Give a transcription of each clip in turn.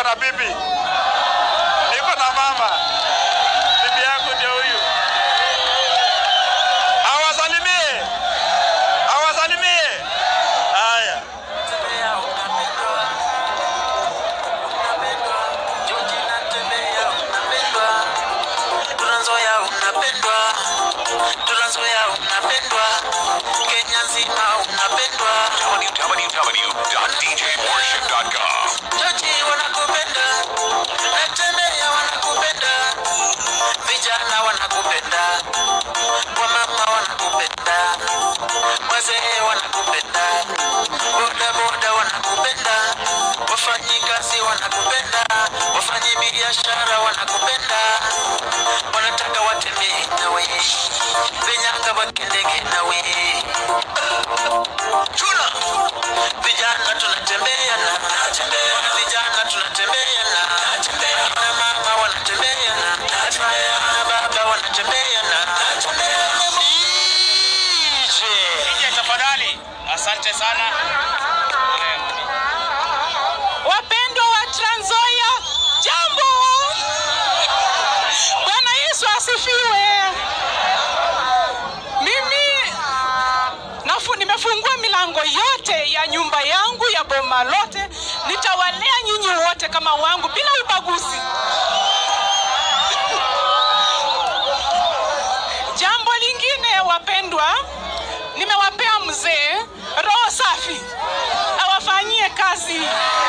niko na bibi, niko na mama. Bibi yangu ndio huyu. Awasalimie, awasalimie. Haya, Tunazoea unapendwa, tunazoea unapendwa, Kenya nzima unapendwa, www.djworship.com. Joji wanakupenda, natembea wanakupenda, vijana wanakupenda, wamama wanakupenda, wazee wanakupenda, bodaboda wanakupenda, wafanyikazi wanakupenda, wafanyi biashara wanakupenda, wanataka watembee nawe, vinyanga wakendege nawe. Chuna vijana tunatembea na vijana tunatembea na na mama wanatembea na na baba wanatembea na DJ. DJ tafadhali. Asante sana. Wapendwa wa Trans Nzoia, jambo. Bwana Yesu asifiwe. Mimi nafu, nimefungua milango yote ya nyumba yangu ya boma lote, nitawalea nyinyi wote kama wangu bila ubaguzi. Jambo lingine wapendwa, nimewapea mzee roho safi awafanyie kazi.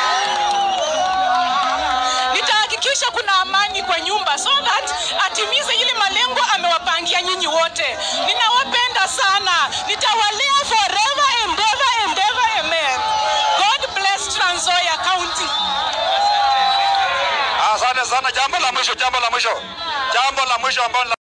Nitahakikisha kuna amani kwa nyumba so that atimize ile malengo amewapangia nyinyi wote. Ninawapenda sana, nitawalea forever and ever and ever, amen. God bless Trans Nzoia County. Asante sana. Jambo la mwisho, jambo la mwisho, jambo la mwisho ambalo